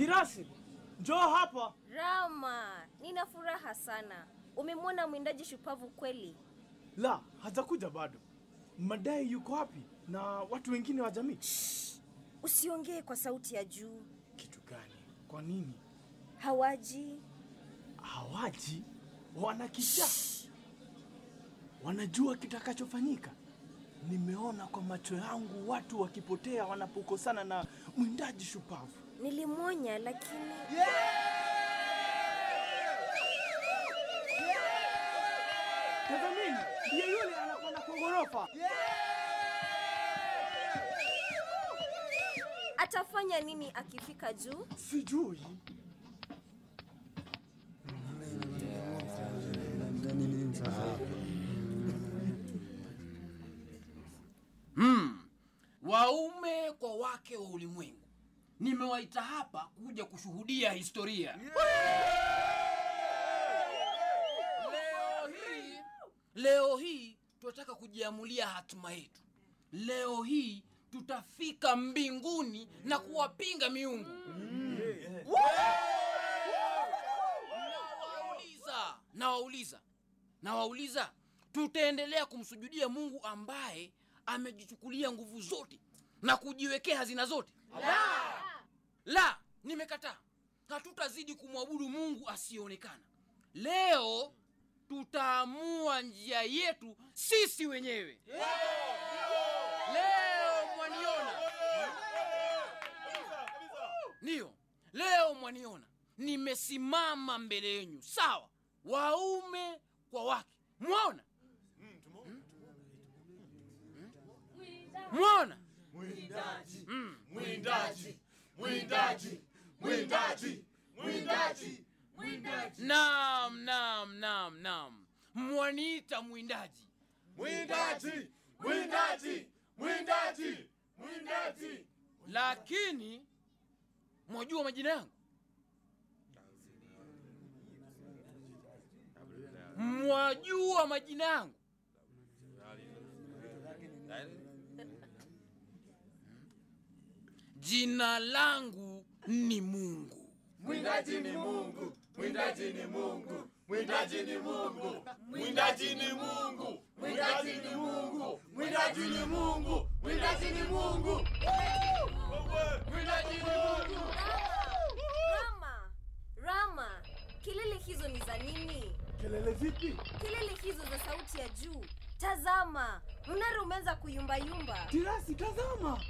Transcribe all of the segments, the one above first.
Kirasi, njoo hapa. Rama, nina furaha sana. Umemwona mwindaji shupavu kweli? La, hajakuja bado. Madai yuko wapi na watu wengine wa jamii? Usiongee kwa sauti ya juu. Kitu gani? Kwa nini Hawaji. hawaji? Wanakisha, wanajua kitakachofanyika. Nimeona kwa macho yangu watu wakipotea wanapokosana na mwindaji shupavu. Nilimwonya lakini Tazamini, ndiye yule anakwenda kwa ghorofa. atafanya nini akifika juu? Sijui. waume kwa wake wa ulimwengu nimewaita hapa kuja kushuhudia historia leo hii leo hii tunataka kujiamulia hatima yetu leo hii tutafika mbinguni na kuwapinga miungu nawauliza nawauliza nawauliza tutaendelea kumsujudia mungu ambaye amejichukulia nguvu zote na kujiwekea hazina zote la, la nimekataa hatutazidi kumwabudu mungu asiyeonekana leo tutaamua njia yetu sisi wenyewe leo mwaniona ndiyo leo mwaniona nimesimama mbele yenyu sawa waume kwa wake mwaona mwaona Mwindaji, mwindaji, mwindaji, mwindaji, mwindaji, mwindaji, nam nam nam nam mwaniita mwindaji mwindaji, mwindaji, mwindaji, mwindaji. lakini mwajua majina yangu mwajua majina yangu jina langu ni mungu Mwindaji ni Mungu, mwindaji ni Mungu, mwindaji ni Mungu, mwindaji ni Mungu, mwindaji ni Mungu, mwindaji ni Mungu, mwindaji ni Mungu. Mwindaji ni Mungu. Rama, Rama, kelele hizo ni za nini? Kelele vipi? Kelele hizo za sauti ya juu. Tazama, mnara umeanza kuyumbayumba. Kirasi, tazama.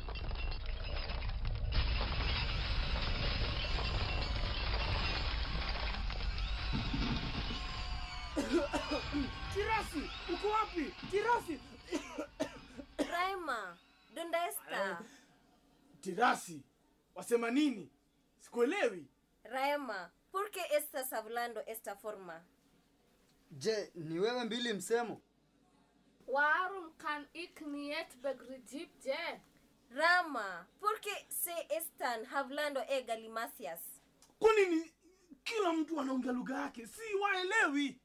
Kirasi, uko wapi? Kirasi. Rama, Donda Esther, Tirasi, wasema nini? Sikuelewi. Rama, ¿por qué estás hablando esta forma? Je, ni wewe mbili msemo? Waarom kan ik niet begrijpen? Rama, ¿por qué se están hablando e galimacias? Kwa nini kila mtu anaongea lugha yake? Si waelewi.